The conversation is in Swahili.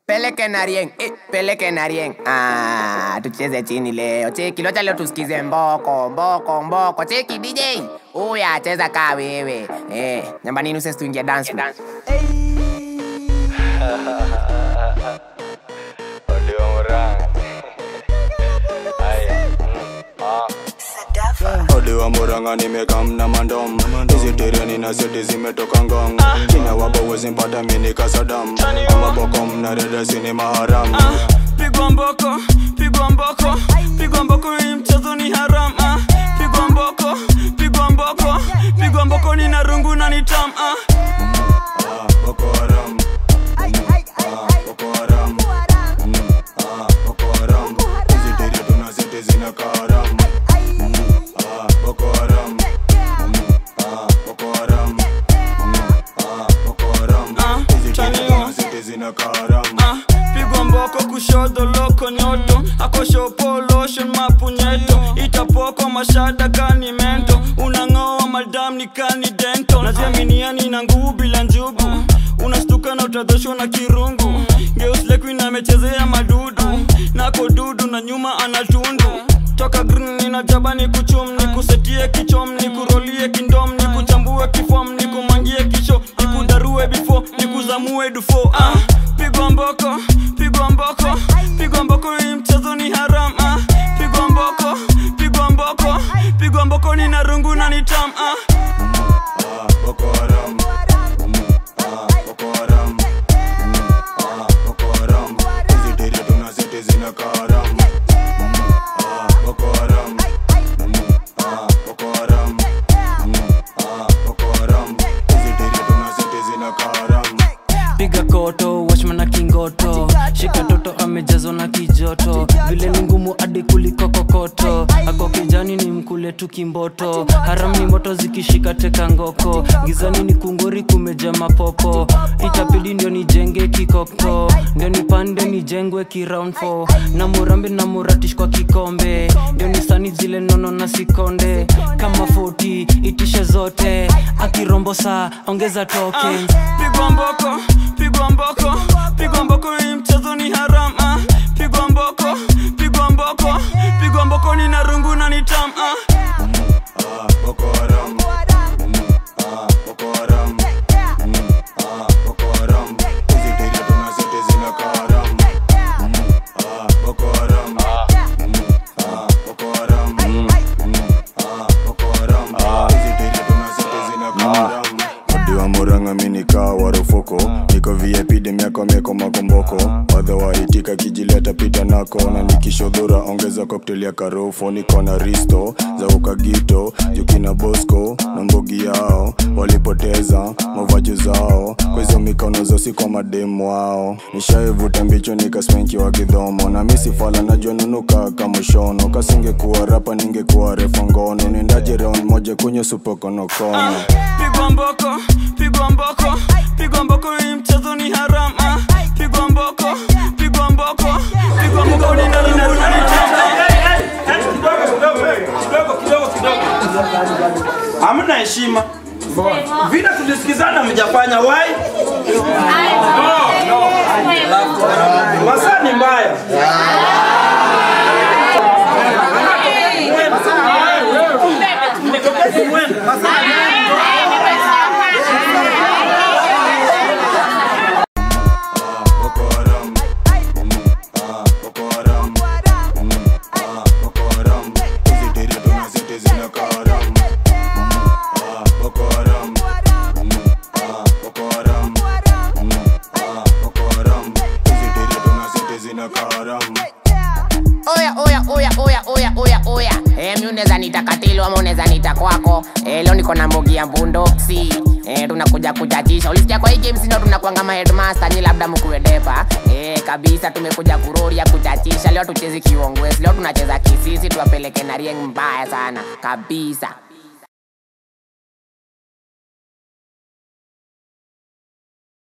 Peleke na rieng, eh, peleke na rieng. Ah, tucheze chini leo. Cheki, locha leo tusikize mboko, mboko, mboko. Cheki DJ. Uya, cheza kaa wewe. Eh, nyamba nini usesi tuingie dance floor. Audio Murang. Aya. Odi wa Murang'a nimekamna mandom hizi tireni na seti zimetoka ngong china wapo wezi mpata mini kasadam amaboko mna redesi ni maharam pigwa mboko pigwa mboko pigwa mboko hii mchezo ni haram ah. pigwa mboko pigwa mboko pigwa mboko ni na rungu na ni tam ah. Ah, Boko Haram. Ah, Boko Haram. Mm, ah, Boko Haram. Hizi tiri tuna seti zina karam Ah, Boko Haram. Mm, ah, Boko Haram. Mm, ah, Boko Haram. Ah, Hizi tiri chaniwa. tuna seti zina karam ah. pigwa mboko kushoto loko nyoto akoshopo lotion mapunyeto itapoko mashada kani mento unang'oa madam ni kani dento naziaminiani na nguvu bila njugu unastuka na utadhoshwa na kirungu geuslekuin amechezea madudu nako dudu na nyuma anatundu toka green nina jaba ni kuchum ni kusetie kichom ni kurolie kindom ni kuchambue kifom ni kumangie kisho ni kudarue bifo ni kuzamue dufo ah. pigwa mboko pigwa mboko pigwa mboko hii mchezo ni haram ah. pigwa mboko pigwa mboko pigwa mboko ni na rungu na ni tam ah. Ah, Boko Haram. Mm, ah, Boko Haram. Mm, ah, Boko Haram. Hizi tiri tuna seti zina karam Ah, Boko Haram. Mm, ah, Boko Haram. Mm, ah, Boko Haram. Hizi tiri tuna seti zina karam piga koto washma na kingoto shika toto amejazwa na kijoto vile ni ngumu hadi kuliko kokoto ako kijani ni mkule tu kimboto haram ni moto zikishika teka ngoko gizani ni kungori kumeja mapopo itapidi ndio nijenge kikoko ndio nipande nijengwe kiround 4 na murambi na muratish kwa kikombe ndio nisani zile nono na sikonde kama 40 itishe zote akirombo saa ongeza token pigwa mboko pigwa mboko pigwa mboko hii mchezo ni haram ah. pigwa mboko pigwa mboko pigwa mboko ni na rungu na ni tam ah. Ah, Boko Haram. Mm, ah, Boko Haram. Mm, ah, Boko Haram. Hizi tiri tuna seti zina karam Ah, Boko Haram. Mm, ah, Boko Haram. Mm, ah, Boko Haram. Hizi tiri tuna seti zina karam Odi wa Murang'a mi nikaa warufuko niko VIP dem yako mieko makomboko wadha waitika kijileta pita nako na nikishodhura ongeza cocktail ya karofo niko na risto za ukagito jukina bosco na mbogi yao walipoteza mavaji zao kwa hizo mikono zosi kwa mademu wao nishaivuta mbicho nikasmenki wa kidhomo na misifala najua nunuka kamushono kasingekuwa rapa ningekuwa refa ngono nendaje round moja kunywa supokonokono pigwa mboko pigwa mboko pigwa mboko hii mchezo ni haram ah. pigwa mboko pigwa mboko pigwa mboko ni na rungu na ni tam kidogo kidogo kidogo hamna heshima vile tulisikizana mjafanya wai masaa ni mbaya Ah, Boko Haram. Mm, ah, Boko Haram. Mm, ah, Boko Haram. Hizi tiri tuna seti zina karam Ah, Boko Haram. Mm, ah, Boko Haram. Mm, ah, Boko Haram. Hizi tiri tuna seti zina karam Oya, oya, oya, oya, oya, oya, oya. Eh, mi unaweza nita katilo ama unaweza nita kwako. Eh, leo niko na mbogi ya mbundoksi. Eh, tunakuja kuchachisha. Ulisikia kwa hii game sino tunakuanga ma headmaster ni labda mkuwe depa. Eh, kabisa tumekuja kuroria kuchachisha. Leo tuchezi kiongwesi. Leo tunacheza kisisi tuwapeleke na rieng mbaya sana. Kabisa.